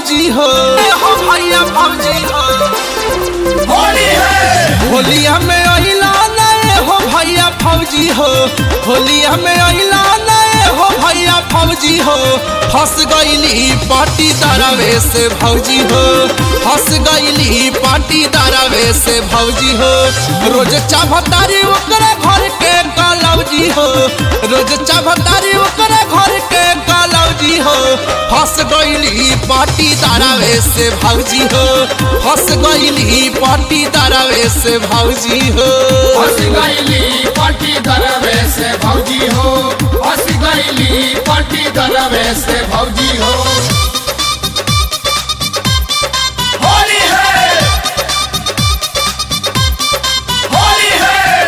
भौजी हो ए हो भैया भौजी हो होली है होलिया में अहिला नए हो भैया फौजी हो होलिया में अहिला नए हो भैया फौजी हो फंस गईली पाटी दरवे से भौजी हो फंस गईली पाटी दरवे से भौजी हो रोज चाभतारी ओकरे घर के गलौजी हो रोज चाभतारी ओकरे घर के गलौजी हो फंस गईली पाटी दरवे से भौजी हो फंस गईली पाटी दरवे से भौजी हो हंस गईली पट्टी दरवे से भौजी हो हंस गईली पट्टी दरवे से भौजी हो होली है होली है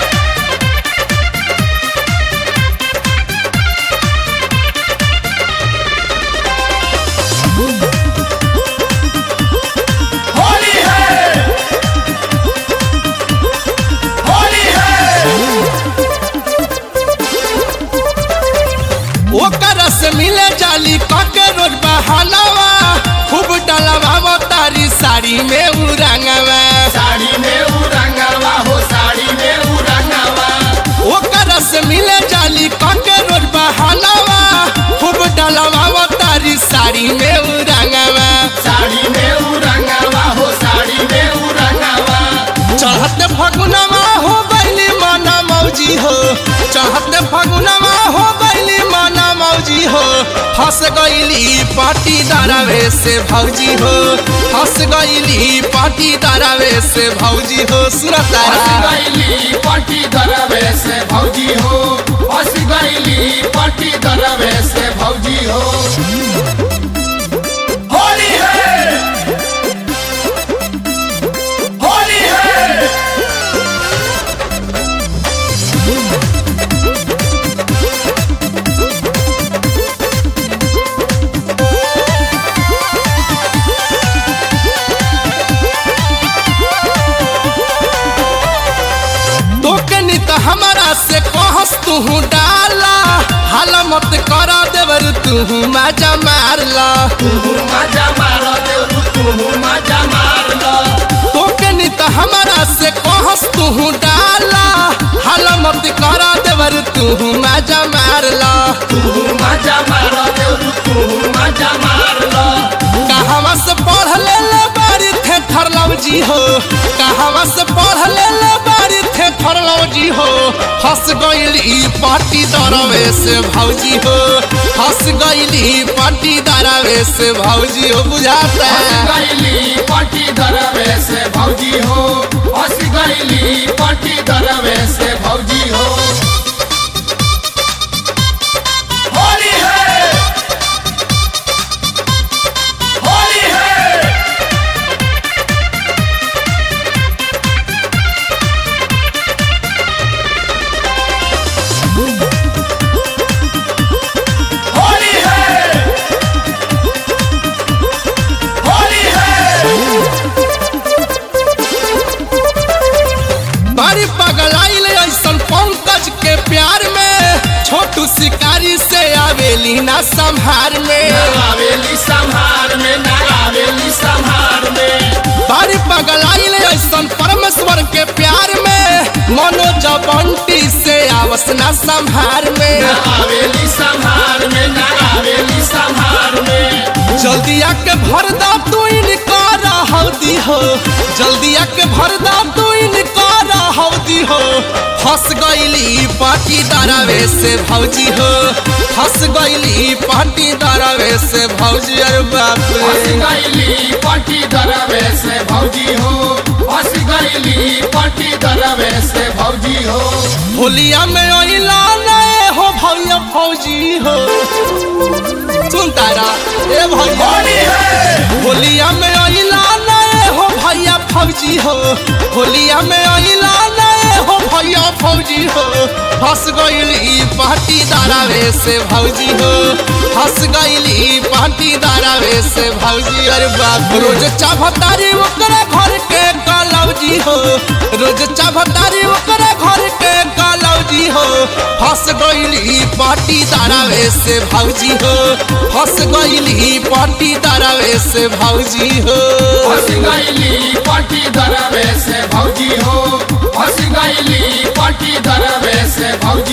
होली है होली है ओकर से मिले जाली काके रोज बहानावा खूब डलवा तारी साड़ी में उरंगवा साड़ी में उरंगवा हो साड़ी में उरंगवा ओकर से मिले जाली काके रोज बहानावा खूब डलवा तारी साड़ी में उरंगवा साड़ी में उरंगवा हो साड़ी में उरंगवा चढ़त फगुनवा हो गईली माना मौजी हो चढ़त फगुनवा हो गईली माना मौजी हो फंस गईली पाटी दरवे से भौजी हो फंस गईली पाटी दरवे से भौजी हो हंस सुनता गईली पट्टी दरवे से भौजी हो हंस गईली पट्टी दरवे से भौजी हो होली है होली है तोकनी तो हमारा से कहस तू डाला हाल मत कर देवर तू मजा मारला तू मजा मार दे तू मजा मार लो तोकनी तो हमारा से कहस तू डाला हाल मत कर देवर तू मजा मारला तू मजा मार दे तू मजा मार लो कहवा से पढ़ ले ले बारी थे थरलव जी हो कहवा से पढ़ ले ले बारी थे थरलव जी हो हंस गईली पाटी दरवे से भौजी हो हंस गईली पाटी दरवे से भौजी हो बुझाता हंस है गईली पट्टी दरवे से भौजी हो हंस गईली पट्टी दरवे से भौजी हो होली है होली है होली है होली है बड़ी पगलाइल ऐसन पंकज के प्यार में छोटू शिकारी से आवेली ना संहार में आवेली संहार में ना आवेली संहार में बारी पगलाइल ऐसन परमेश्वर के प्यार में मनोज बंटी से आवस ना संहार में ना आवेली संहार में ना आवेली संहार में जल्दी आके भर दा तू इनकार हौदी हो जल्दी आके भर दा तू इनकार हौदी हो फंस गईली पाटी दरवे से भौजी हो फंस गईली पाटी दरवे से भौजी अरे बाप हंस रे गईली पट्टी दरवे से भौजी हो हंस गईली पट्टी दरवे से भौजी हो होलिया में अइला नए हो भैया फौजी हो सुन तारा ए भैया होली है होलिया में अइला नए हो भैया फौजी हो होलिया में अइला नए हो भैया फौजी हो फंस गईली पाटी दारावे से भौजी हो फंस गईली पाटी दारावे से भौजी अरे बाप रोज चाभतारी ओकरे घर के गलौजी हो रोज चाभतारी ओकरे घर के गलौजी भौजी हो फंस गईली पाटी दरवे से भौजी हो फंस गईली पाटी दरवे से भौजी हो फंस गईली पटी दरवे से भौजी हो फंस गईली पटी दरवे से भौजी